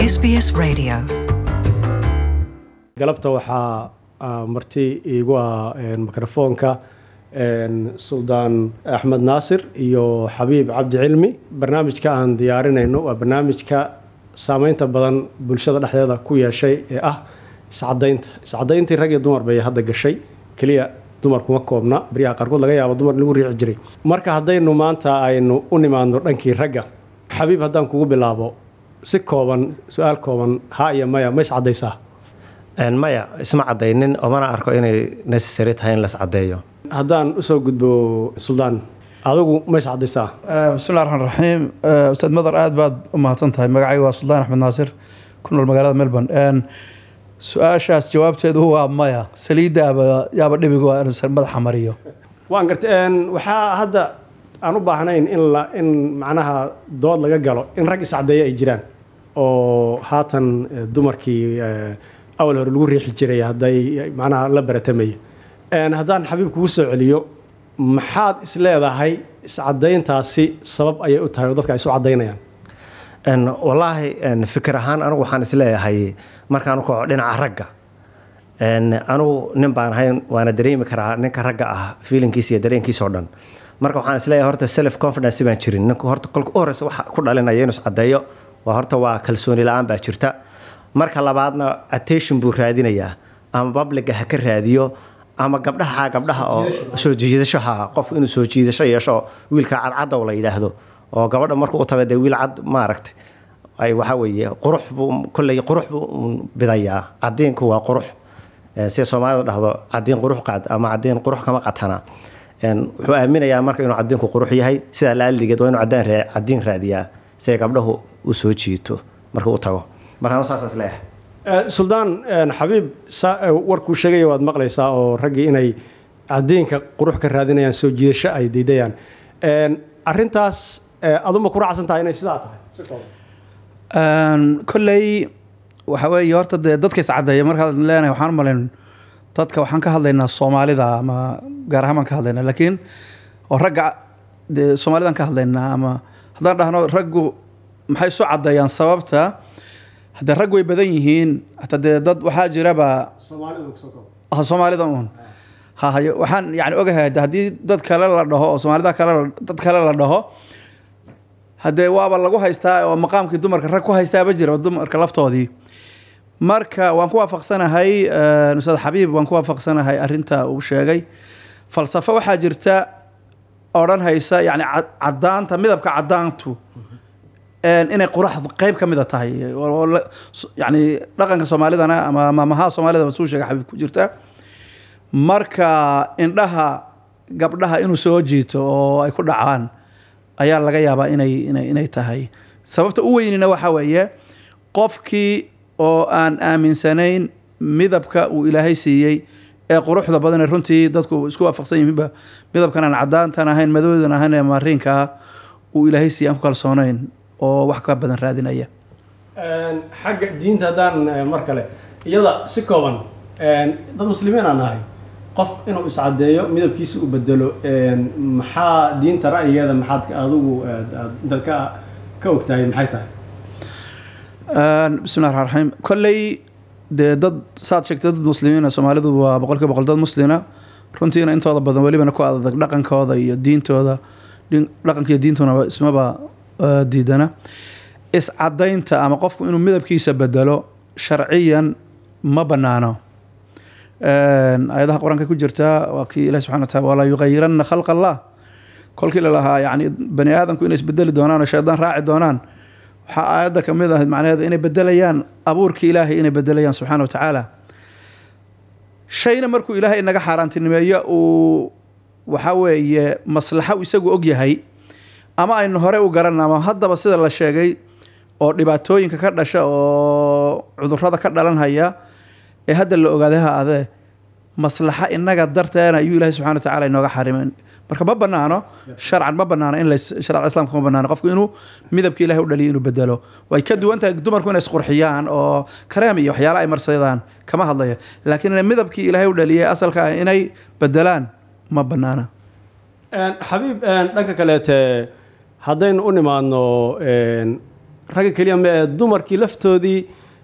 SBS Radio. galabta waxaa ah, marti iigu ah een, mikrofoonka een, suldaan axmed naasir iyo xabiib cabdi cilmi barnaamijka aan diyaarinayno waa barnaamijka saameynta badan bulshada dhexdeeda ku yeeshay ee ah iscadaynta iscadayntii rag iyo dumar bay hadda gashay keliya dumar kuma koobna baryaha qaarkood laga yaabo dumar in lagu riixi jiray marka haddaynu maanta aynu u nimaadno dhankii ragga xabiib haddaan kugu bilaabo si kooban su-aal kooban ha iyo maya ma iscadaysaa Een, maya isma cadaynin omana arko inay necessary tahay in las cadeeyo haddaan usoo gudbo suldaan adigu ma iscadaysaa bismillahi raxmaan raxiim Eh, ustaad madar aad baad u mahadsan tahay magacayga waa suldaan axmed naasir ku nool magaalada melbourne Een, su-aashaas jawaabteedu waa maya saliiddaaba yaaba dhibigu waa inuu madaxa mariyo waan gartay een, waxaa hadda aan u baahnayn in la in macnaha dood laga galo in rag iscadeeya ay jiraan oo haatan eh, dumarkii eh, awal hore lagu riixi jiray hadday macnaha la baratamaya Een, haddaan xabiib kugu soo celiyo maxaad is leedahay iscadayntaasi sabab ayay u tahay oo dadka ay isu cadaynayaan Een, wallaahi een, fikir ahaan anigu waxaan isleeyahay markaan u kaco dhinaca ragga Een, anigu nin baan ahayn waana dareemi karaa ninka ragga ah feelinkiisa iyo dareenkiisa oo dhan marka waxaan isleeyahay horta self confidence baan jirin ninku horta kolka u horeysa waxa ku dhalinaya inuu iscadeeyo waa horta waa kalsooni la-aan baa jirta marka labaadna attention buu raadinayaa ama babliga ha ka raadiyo ama gabdhaha gabdhaha oo soo jiidasho ha qof inuu soo jiidasho yeesho wiilka cadcadow la yidhaahdo oo gabadha markuu u tago dee wiil cad maaragtay ay waxa weeye qurux buu kolley qurux buu un bidayaa cadiinku waa qurux Eh, sida soomaalidu dhahdo cadiin qurux qaad ama cadiin qurux kama qatana Een, wuxuu aaminayaa marka inuu cadiinku qurux yahay sidaa laaldigeed waa inuu cadaan raa- cadiin raadiyaa si ay gabdhahu u soo jiito markuu u tago markaan saasaas leeyahay Eh, suldaan een, xabiib sa- eh, warkuu sheegaya waad maqlaysaa oo raggii inay cadiinka qurux ka raadinayaan soo jiidasho ay diidayaan Een, arrintaas eh, aduma ku raacsan tahay inay sidaa tahay si kooban Een, kolley waxa weeye horta dee dadka iscadeeya markaan leenahay waxaan malayn dadka waxaan ka hadlaynaa soomaalida ama gaar ahaan baan ka hadlaynaa laakiin oo ragga dee soomaalidan ka hadlaynaa ama haddaan dhahno raggu maxay isu cadeeyaan sababta haddee rag way badan yihiin hataa dee dad waxaa jiraba soomaalida kusoo kooban ah soomaalida uun ha hayo waxaan yani ogahay de haddii dad kale la dhaho oo soomaalida kale la- dad kale la dhaho haddee waaba lagu haystaa oo maqaamkii dumarka rag ku haystaaba jira dumarka laftoodii marka waan ku waafaqsanahay eh, ustaad xabiib waan ku waafaqsanahay arinta uu sheegay falsafo waxaa jirta odhan haysa yani cad- cadaanta midabka cadaantu een, inay quraxdu qeyb ka mida tahay oo- oo la- s- yani dhaqanka soomaalidana ama maamaha soomaalida suu sheega xabiib ku jirta marka indhaha gabdhaha inuu soo jiito oo ay ku dhacaan ayaa laga yaabaa inay inay inay tahay sababta u weynina waxa weeye qofkii oo aan aaminsanayn midabka uu ilaahay siiyey ee quruxda badan ee runtii dadku isku waafaqsan yihiinba midabkan aan cadaantan ahayn madowdan ahayn ee maariinka ah uu ilaahay siiyey aan ku kalsoonayn oo wax ka badan raadinaya Een, xagga diinta haddaan eh, mar kale iyada si kooban een, dad muslimiin aan nahay qof inuu iscadeeyo midabkiisa u bedelo een, maxaa diinta ra'yigeeda maxaad ka- adigu aad- aad intaad ka ka ogtahay maxay tahay Een, bismillahi raxmaan raxiim kolley dee dad saad sheegtay dad muslimiina soomaalidu waa boqolkiiba boqol dad muslina runtiina intooda badan welibana ku adag dhaqankooda iyo diintooda dhin- dhaqanka iyo diintuna ismaba eh, diidana iscadaynta ama qofku inuu midabkiisa bedelo sharciyan ma banaano Een, ayadaha qur-aanka ku jirta waa kii ilahi subxana wataala walaa yuqayiranna khalqa allah kolkii la lahaa yani bani aadamku inay isbedeli doonaan oo shaydaan raaci doonaan waxaa aayadda ka mid ahayd macnaheedu inay bedelayaan abuurkii ilaahay inay bedelayaan subxaana wa tacaala shayna markuu ilaahay inaga xaaraantinimeeyo uu waxa weeye maslaxa uu isagu og yahay ama aynu hore u garan ama haddaba sida la sheegay oo dhibaatooyinka ka dhasha oo cudurrada ka dhalanhaya ee hadda la ogaaday ha adee maslaxa inaga darteena ayuu ilaahay subxana wa tacaala inooga xarimay marka ma banaano sharcan ma banaano in las sharca islaamka ma banaano qofku inuu midabka ilahay u dhaliyo inuu bedelo way ka duwan tahay dumarku inay isqurxiyaan oo kareem iyo waxyaala ay marsadaan kama hadlaya laakiin inay midabkii ilaahay u dhaliyay asalka ah inay bedelaan ma banaana xabiib dhanka kaleete haddaynu u nimaadno ragga keliya ma ee dumarkii laftoodii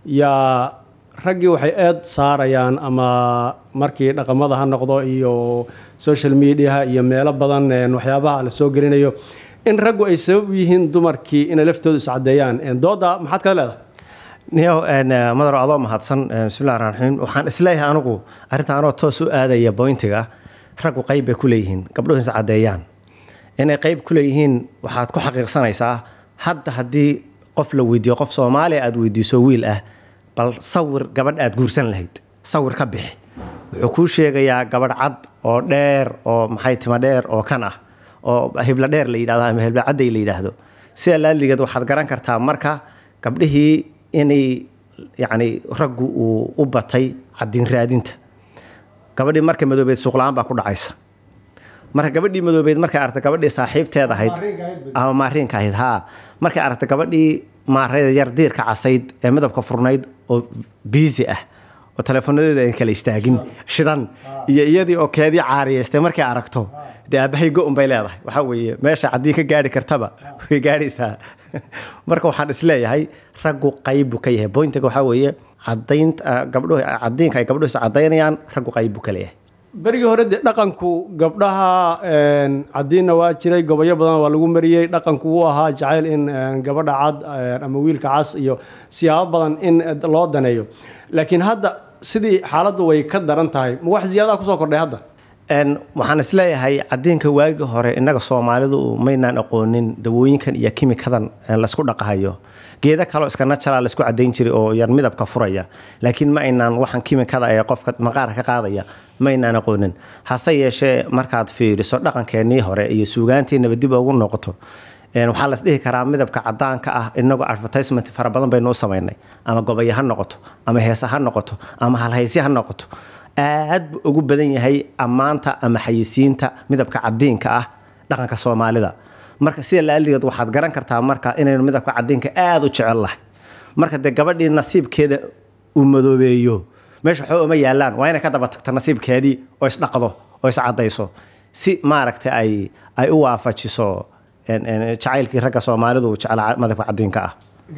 yaa raggii waxay eed saarayaan ama markii dhaqamada ha noqdo iyo social mediaha iyo meelo badan een, waxyaabaha la soo gelinayo in raggu ay sabab u yihiin dumarkii inay laftooda iscadeeyaan Een, dooda maxaad kala leedahay niyow een, eh, madaro adoo mahadsan eh, bismillahi raxmaan raxiim waxaan isleeyahay anigu arrinta anoo toos u aadaya bointiga raggu qayb bay ku leeyihiin gabdhuhu is caddeeyaan inay qayb ku leeyihiin waxaad ku xaqiiqsanaysaa hadda haddii qof la weydiiyo qof soomaaliya aad weydiiso wiil ah bal sawir gabadh aad guursan lahayd sawir ka bixi wuxuu kuu sheegayaa gabadh cad oo dheer oo maxay tima dheer oo kan ah oo hibla dheer la yidhahdo ama hibla cadday la yidhaahdo sida laaligeed waxaad garan kartaa marka gabdhihii inay yacni raggu uu u batay caddiin raadinta gabadhii marka madoobeed suuqla-aan baa ku dhacaysa marka gabadhii madoobeed markay aragtay gabadhii saaxiibteed ahayd ama maariinka ahayd haa markay aragtay gabadhii maarayda yar diirka casayd ee midabka furnayd oo biisi ah oo teleefoonadeeda aan kala istaagin shidan iyo iyadii oo keedii caariyeystay markay aragto dee aabbahay go-un bay leedahay waxaa weeye meesha caddii ka gaari kartaba way gaadhaysaa marka waxaan isleeyahay raggu qayb buu ka yahay bointiga waxaa weeye cadaynta gabdhuhu cadiinka ay gabdhuhu is cadaynayaan raggu qayb buu ka leeyahay berigii hore dee dhaqanku gabdhaha een, caddiinna waa jiray gobolyo badan waa lagu mariyey dhaqanku wuu ahaa jacayl in een, gabadha cad een, ama wiilka cas iyo siyaabo badan in eh, loo daneeyo laakiin hadda sidii xaaladdu way ka daran tahay ma wax ziyaadaha kusoo kordhay hadda Een, waxaan isleeyahay cadiinka waagii hore innaga soomaalidu maynaan aqoonin dawooyinkan iyo kimikadan een, laysku dhaqahayo geeda kaloo iska natural laysku cadayn jiray oo yar midabka furaya laakiin ma aynaan waxaan kimikada ee qofka maqaarka ka qaadaya ma aynaan aqoonin hase yeeshee markaad fiiriso dhaqankeenii hore iyo suugaantiinaba dib ugu noqoto een, waxaa las dhihi karaa midabka cadaanka ah inagoo advertisement fara badan baynu u samaynay ama gobayo ha noqoto ama heese ha noqoto ama halhaysyo ha noqoto aad buu ugu badan yahay ammaanta ama xayisiinta midabka cadiinka ah dhaqanka soomaalida marka sida laaligeed waxaad garan kartaa marka inaynu midabka cadiinka aada u jecel lahay marka dee gabadhii nasiibkeeda uu madoobeeyo meesha waxba uma yaalaan waa inay ka daba tagto nasiibkeedii oo isdhaqdo oo iscadayso si maaragta ay ay u waafajiso een, een, jacaylkii ragga soomaalidu uu jeclaa midabka cadiinka ah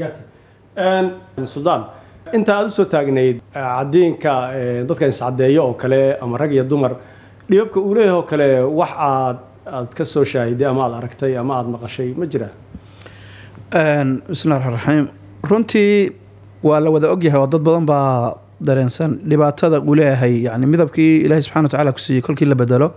suldaan inta aad usoo taagnayd eh, caddiinka eh, dadka iscadeeyo oo kale ama rag iyo dumar dhibabka uu leeyahay oo kale wax aad aad ka soo shaahiday ama aad aragtay ama aad maqashay ma jiraa Een, bismillahi raxmaan raxiim runtii waa la wada ogyahay oo dad badan baa dareensan dhibaatada uu leeyahay yani midabkii ilaahay subxana wa tacaala ku siiyey kolkii la bedelo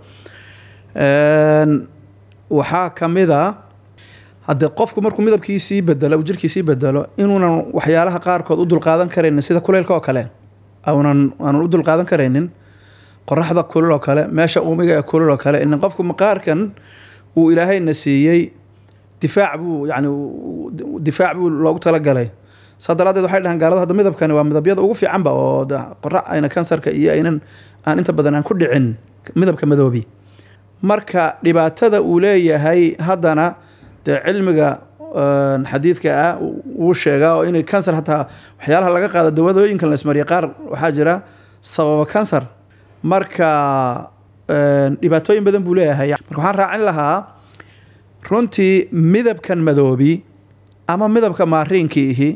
Een, waxaa ka mid a haddee qofku markuu midabkiisii bedelo uu jirkiisii bedelo inuunan waxyaalaha qaarkood u dulqaadan karaynin sida kuleylka oo kale aunan aanan u dulqaadan karaynin qoraxda kulul oo kale meesha uumiga ee kulul oo kale in qofku maqaarkan uu ilaahayna siiyey difaac buu yani difaac buu loogu talagalay saa daraadeed waxay dhahaan gaalada hadda midabkani waa midabyada ugu fiicanba oo de qorax ayna kansarka iyo aynan aan inta badan aan ku dhicin midabka madoobi marka dhibaatada uu leeyahay haddana dee cilmiga een, xadiidka ah wuu sheegaa oo inay kansar hataa waxyaalaha laga qaado dawadooyinkan la ismariya qaar waxaa jira sababa kansar marka een, dhibaatooyin badan buu leeyahay marka waxaan raacin lahaa runtii midabkan madoobi ama midabka maariinkiihi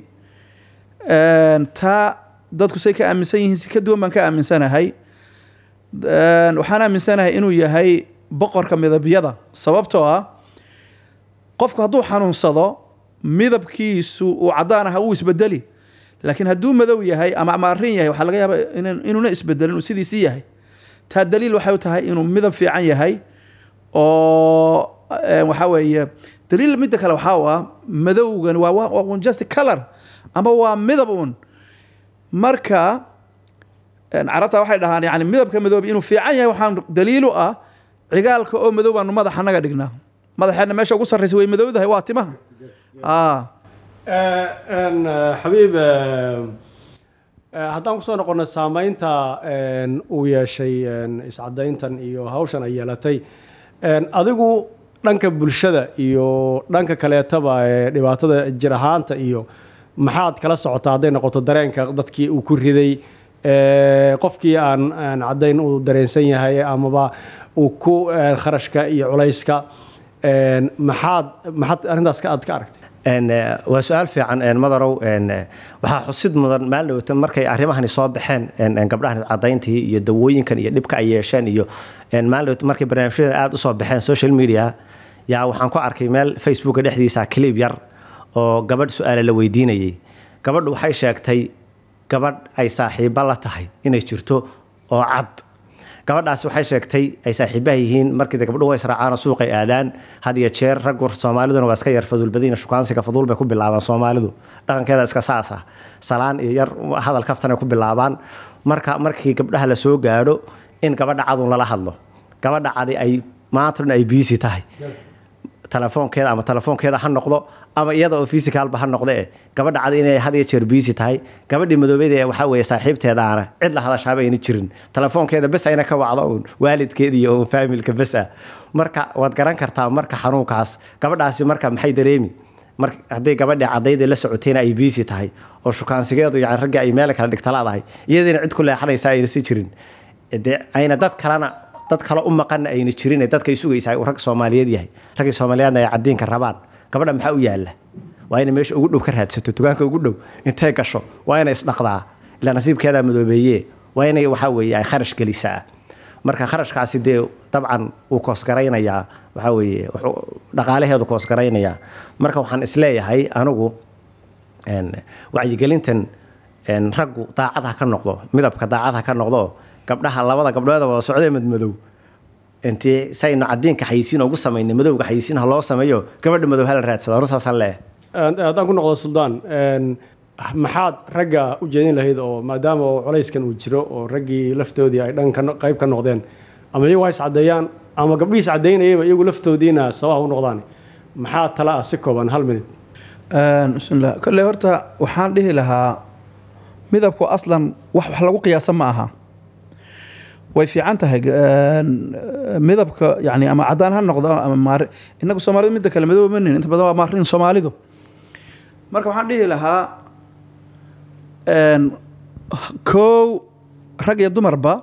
een, taa dadku say ka aaminsan yihiin si ka duwan baan ka aaminsanahay Een, waxaan aaminsanahay inuu yahay boqorka midabyada sababtoo ah qofku hadduu xanuunsado midabkiisu uu cadaan aha wuu isbedeli laakiin hadduu madow yahay ama maarin yahay waxaa laga yaabaa inan- inuuna isbedelin uu sidiisii yahay taa daliil waxay u tahay inuu midab fiican yahay oo eh, waxaa weeye daliil midda kale waxaa u ah madowgan waa waa- waa just color ama waa midab uun marka een, carabta waxay dhahaan yani midabka madoobi inuu fiican yahay waxaan daliil u ah cigaalka oo madow baanu madaxa naga dhignaa madaxeena meesha ugu sarreysa way madowdahay waa timaha ah Een, eh, xabiib eh, eh, haddaan kusoo noqono saameynta een, uu yeeshay een, iscadayntan iyo hawshan ay yeelatay een, adigu dhanka bulshada iyo dhanka kaleetaba ee dhibaatada jir ahaanta iyo maxaad kala socotaa hadday noqoto dareenka dadkii uu ku riday ee, qofkii aan aan caddayn uu dareensan yahay amaba uu ku een, kharashka iyo culayska een, maxaad maxaad arrintaas ka aad ka aragtay En, eh, waa su-aal fiican en, madarow en, eh, waxaa xusid mudan maalin dhowta markay arrimahani soo baxeen en, en, gabdhahan cadayntii iyo dawooyinkan iyo dhibka ay yeesheen iyo en, maalin dhowta markay barnaamijyada aada usoo baxeen social media yaa waxaan ku arkay meel facebooka dhexdiisa clip yar oo gabadh su-aale la weydiinayay gabadhu waxay sheegtay gabadh ay saaxiibo la tahay inay jirto oo cad gabadhaasi waxay sheegtay ay saaxiibaha yihiin markii de gabdhuhu way israacaan oo suuqay aadaan had iyo jeer raggu soomaaliduna waa iska yar faduulbadiina shukaansiga faduul bay ku bilaabaan soomaalidu dhaqankeeda iska saas ah salaan iyo yar hadal kaftanay ku bilaabaan marka markii gabdhaha la soo gaadho in gabadha cadun lala hadlo gabadha cadi ay maanta dhan ay biisi tahay telefoonkeeda ama telefoonkeeda ha noqdo ama iyada oo physicalba ha noqde eh gabadha cad inay had iyo jeer busy tahay gabadhii madoobeeda ee waxaa weeye saaxiibteedaana cid la hadashaaba ayna jirin telefoonkeeda bes ayna ka wacdo uun waalidkeeda iyo uun faamilka bes ah marka waad garan kartaa marka xanuunkaas gabadhaasi marka maxay dareemi mar hadday gabadhii cadayda la socotayna ay busy tahay oo shukaansigeedu yani ragga ay meel kala dhigtalaadahay iyadiina cid ku leexanaysa ayna si jirin dee ayna dad kalena dad kale u maqanna ayna jirin ee dadkay sugaysaa uu rag soomaaliyeed yahay raggii soomaaliyeedna ay cadiinka rabaan gabadha maxaa u yaalla waa inay meesha ugu dhow ka raadsato dukaanka ugu dhow intay gasho waa inay isdhaqdaa ilaa nasiibkeedaa madoobeeye waa inay waxaa weeye ay kharash gelisaa marka kharashkaasi dee dabcan wuu koosgaraynayaa waxaa weeye wuxuu dhaqaalaheedu koosgaraynayaa marka waxaan isleeyahay anigu en, wacyigelintan en, raggu daacad ha ka noqdo midabka daacad ha ka noqdo gabdhaha labada gabdhood wada socdee madmadow intii saynu cadiinka xayisiin ugu samaynay madowga xayisiin ha loo sameeyo gabadha madow hala raadsado anu saasaan leeyahay haddaan ku noqdo suldaan een, maxaad ragga u jeedin lahayd oo maadaama oo colayskan uu jiro oo raggii laftoodii ay dhan ka no- qayb ka noqdeen ama iyagu ha iscadeeyaan ama gabdhihiis cadaynayaba iyagu laftoodiina sabaha u noqdaan maxaa tala ah si kooban hal minute bismillah kolley horta waxaan dhihi lahaa midabku aslan wax wax lagu qiyaasa ma aha way fiican tahay een, midabka yani ama cadaan ha noqdo ama maari inagu soomaalidu midda kale madow manin inta badan waa maarin soomaalidu marka waxaan dhihi lahaa een, kow rag iyo dumarba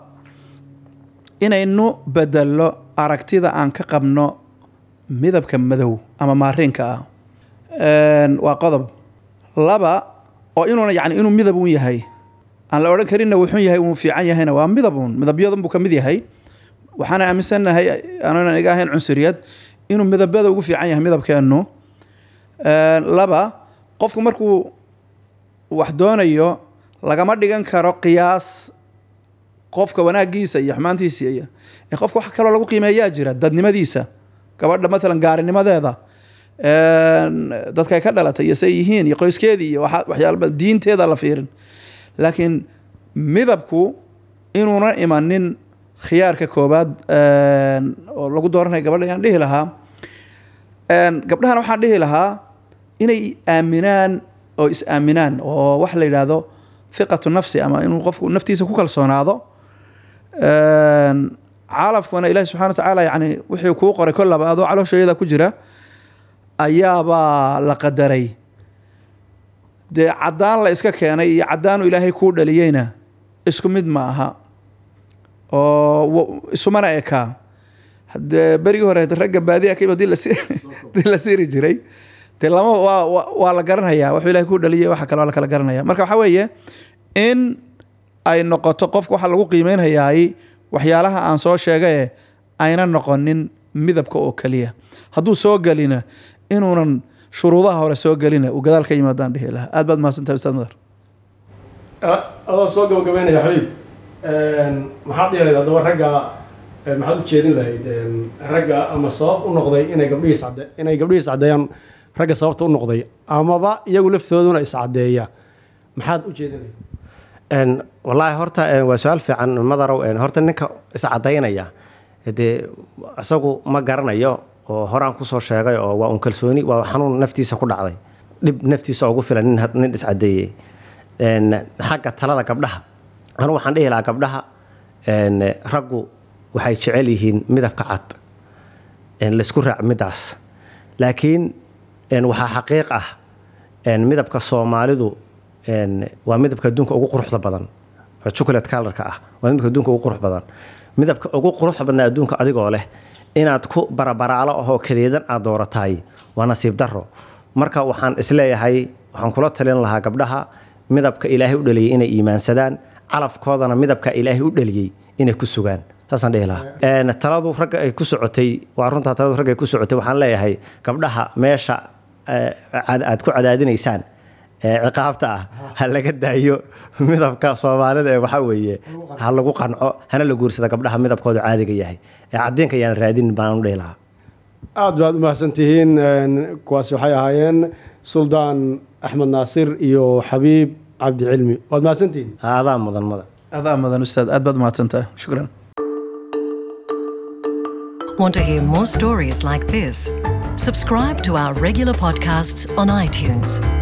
inaynu bedello aragtida aan ka qabno midabka madow ama maariinka ah Een, waa qodob laba oo inuuna yani inuu midab un yahay aan la odhan karinna wuxuu yahay uu fiican yahayna waa midab un midabyadan buu ka mid yahay waxaana aaminsanahay aanan iga ahayn cunsuriyad inuu midabada ugu fiican yahay midabkeennu Een, laba qofku markuu wax doonayo lagama dhigan karo qiyaas qofka wanaagiisa iyo xumaantiisa iyo ee qofka wax kaloo lagu qiimeeyaa jira dadnimadiisa gabadha maalan gaarinimadeeda een, dadka ay ka dhalatay iyo say yihiin iyo qoyskeedii iyo waxa- waxyaala diinteeda la fiirin laakiin midabku inuuna imanin khiyaarka koobaad een, oo lagu dooranayo gabadha ayaan dhihi lahaa Een, gabdhahana waxaan dhihi lahaa inay aaminaan oo is aaminaan oo wax la yidhaahdo thiqatu nafsi ama inuu qofku naftiisa ku kalsoonaado Een, calafkuna ilaahi subxana wa tacaala yani wixii kuu qoray kollaba adoo calooshayada ku jira ayaabaa la qadaray dee caddaan la iska keenay iyo caddaanu ilaahay kuu dhaliyeyna isku mid ma aha oo wa- isumana ekaa hadee berigii hore ragga baadiya kayba dii lasi- dii la siiri jiray dee lama waa waa- waa la garanaya wuxuu ilahay kuu dhaliyay waxa kale waa la kala garanaya marka waxaa weeye in ay noqoto qofka waxa lagu qiimeynhayaay waxyaalaha aan soo sheegaye ayna noqonin midabka oo keliya hadduu soo gelina inuunan shuruudaha hore soo gelina uu gadaal ka yimaadaan dhihi lahaa aad baad mahadsantahay ustaad madar adoo soo gabagabeynaya xabiib maxaad dhihi lahayd haddaba ragga eh, maxaad u jeedin lahayd em, ragga ama sabab u noqday inay gabdhihiis cadde inay gabdhihiis caddeeyaan ragga sababta u noqday amaba iyagu laftooduna iscaddeeya maxaad u jeedin lahayd En, wallaahi horta en, waa su-aal fiican madarow en, horta ninka iscadaynaya dee isagu ma garanayo oo horaan kusoo sheegay oo waa un kalsooni waa xanuun naftiisa ku dhacday dhib naftiisa ugu filan nin, had- nin iscadeeyey En, xagga talada gabdhaha anu waxaan dhihi lahaa gabdhaha en, raggu waxay jecel yihiin midabka cad en, laysku raac midaas laakiin en, waxaa xaqiiq ah en, midabka soomaalidu en, waa midabka adduunka ugu quruxda badan oo chocolate colorka ah waa midabka adduunka ugu qurux badan midabka ugu quruxda badnaa adduunka adigoo leh inaad ku barabaraalo ahoo kadeedan aad doorataay waa nasiib daro marka waxaan isleeyahay waxaan kula talin lahaa gabdhaha midabka ilaahay u dhaliyey inay iimaansadaan calafkoodana midabka ilaahay u dhaliyey inay ku sugaan saasaan dhihi lahaa Een, taladu ragga ay ku socotay waa runtaa taladu ragga ay ku socotay waxaan leeyahay gabdhaha meesha eh, cad- aad ku cadaadinaysaan ee ciqaabta ah ha laga daayo midabka soomaalida ee waxaa weeye ha lagu qanco hana la guursada gabdhaha midabkooda caadiga yahay ee cadiinka ayaan raadin baan u dhihi lahaa aad baad u mahadsantihiin Een, kuwaasi waxay ahaayeen suldaan axmed naasir iyo xabiib cabdi cilmi waad mahadsantihiin adaa mudan mudan adaa mudan ustaad aad baad mahadsantahay shukran Want to hear more stories like this? Subscribe to our regular podcasts on iTunes.